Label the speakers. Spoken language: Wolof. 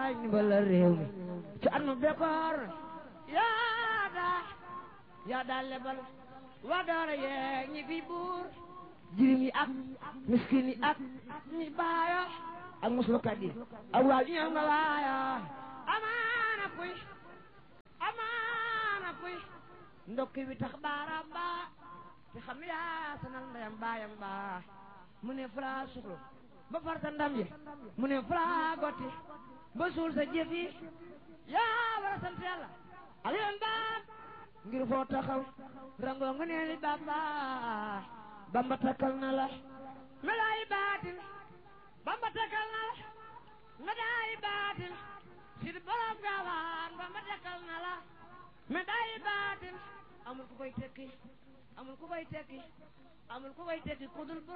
Speaker 1: yaay ndimbalal réew mi ci anu bekkoor yaa daa yaa daa lebal waa doora yeeg ñi fi buur jirim yi ak miskin yi ak ñi baayo ak muslukat yi ak waa ñëw nga waayo amaana kuy amaana kuy ndokki bi tax baaraam baa te xam yaa sanal ndeyam baayam baa mu ne fulaa suxlu ba farta ndam yi mu ne fulaa gotti ba suul sa jëf yi yaa war a sant yàlla aliyoon baam ngir foo taxaw rangoo nga neeli bamba bamba takkal na la melaayi baatin bamba takkal na la medaayi baatin sid borom gaawaan bamba takkal na la medaayi baatin amul ku koy tekki amul ku koy tekki amul ku koy tekki kudul